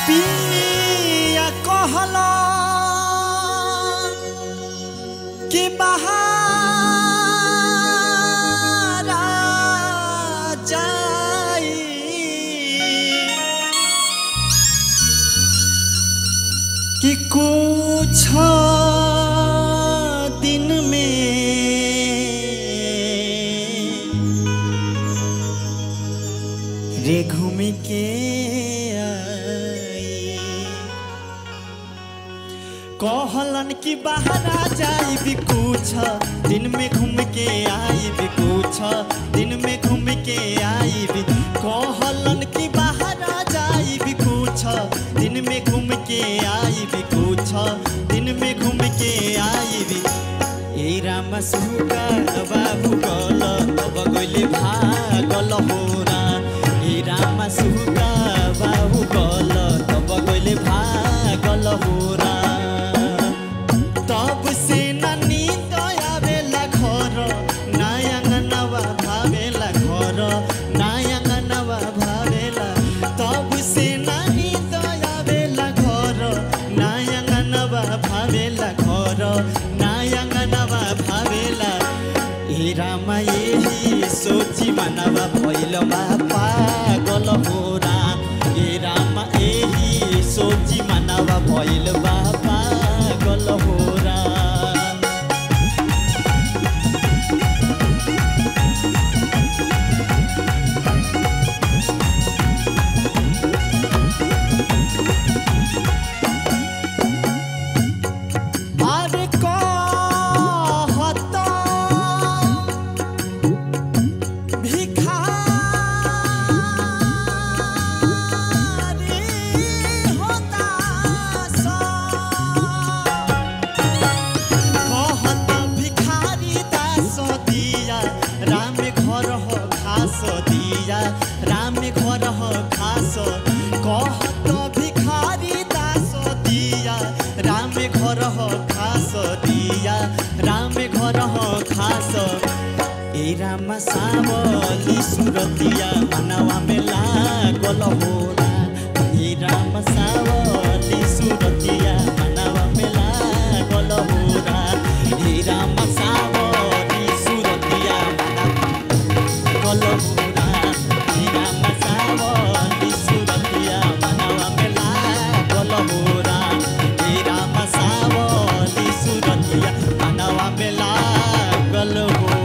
पिया कहला कि बहारा जाई कि कुछ दिन में रे घूम के आई कहलन कि बाहर जाई भी कुछ दिन में घूम के आई भी कुछ दिन में घूम के आई भी कहलन कि बाहर जाई भी कुछ दिन में घूम के आई भी कुछ दिन में घूम के आई भी ए राम सुगा बाबू गल अब गइले भागल होरा ए राम सुगा बाबू गल तब गइले भागल होरा तब से नानी दयावेला घर नायंग नवा भावेला घर नायंग नवा भावेला तब से नानी दयावेला घर नायंग नवा भावेला घर नायंग नवा भावेला ए रामा यही सोची मनवा भइल बा पागल होरा ए रामा यही सोची मनवा भइल बा पागल होरा अरे कहता भिखारी होता सा कहत भिखारी दास दिया राम घर हो खास दिया राम घर हो खास कहत भिखारी दास दिया राम घर हो खास दिया राम घर हो खास ए राम सावली सुरतिया मनवा में लागल होला ए राम सावली सुरतिया मनवा में लागल होला ए राम सावली सुरतिया मनवा लागल होला ए राम सावली सुरतिया मनवा में लागल होला ए राम सावली सुरतिया मनवा में लागल होला